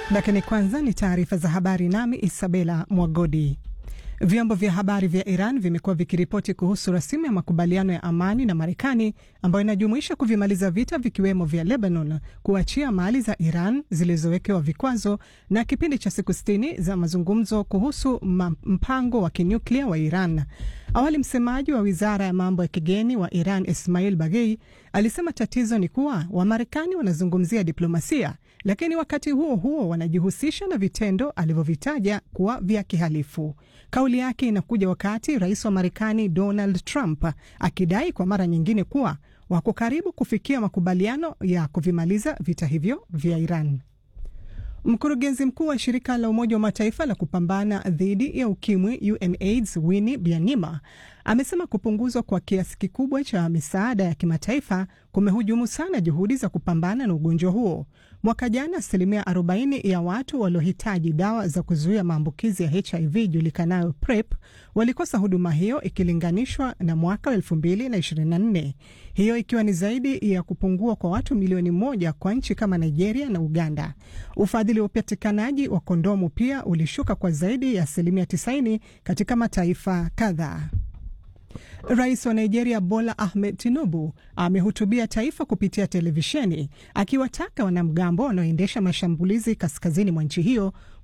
Lakini kwanza ni taarifa za habari, nami Isabela Mwagodi. Vyombo vya habari vya Iran vimekuwa vikiripoti kuhusu rasimu ya makubaliano ya amani na Marekani ambayo inajumuisha kuvimaliza vita vikiwemo vya Lebanon, kuachia mali za Iran zilizowekewa vikwazo na kipindi cha siku sitini za mazungumzo kuhusu mpango wa kinyuklia wa Iran. Awali msemaji wa wizara ya mambo ya kigeni wa Iran Ismail Baghei alisema tatizo ni kuwa Wamarekani wanazungumzia diplomasia, lakini wakati huo huo wanajihusisha na vitendo alivyovitaja kuwa vya kihalifu. Kauli yake inakuja wakati rais wa Marekani Donald Trump akidai kwa mara nyingine kuwa wako karibu kufikia makubaliano ya kuvimaliza vita hivyo vya Iran. Mkurugenzi mkuu wa shirika la Umoja wa Mataifa la kupambana dhidi ya ukimwi UNAIDS Winnie Byanyima amesema kupunguzwa kwa kiasi kikubwa cha misaada ya kimataifa kumehujumu sana juhudi za kupambana na ugonjwa huo. Mwaka jana asilimia 40 ya watu waliohitaji dawa za kuzuia maambukizi ya HIV julikanayo PrEP walikosa huduma hiyo ikilinganishwa na mwaka 2024, hiyo ikiwa ni zaidi ya kupungua kwa watu milioni moja kwa nchi kama Nigeria na Uganda. Ufadhili wa upatikanaji wa kondomu pia ulishuka kwa zaidi ya asilimia 90 katika mataifa kadhaa. Rais wa Nigeria Bola Ahmed Tinubu amehutubia taifa kupitia televisheni akiwataka wanamgambo wanaoendesha mashambulizi kaskazini mwa nchi hiyo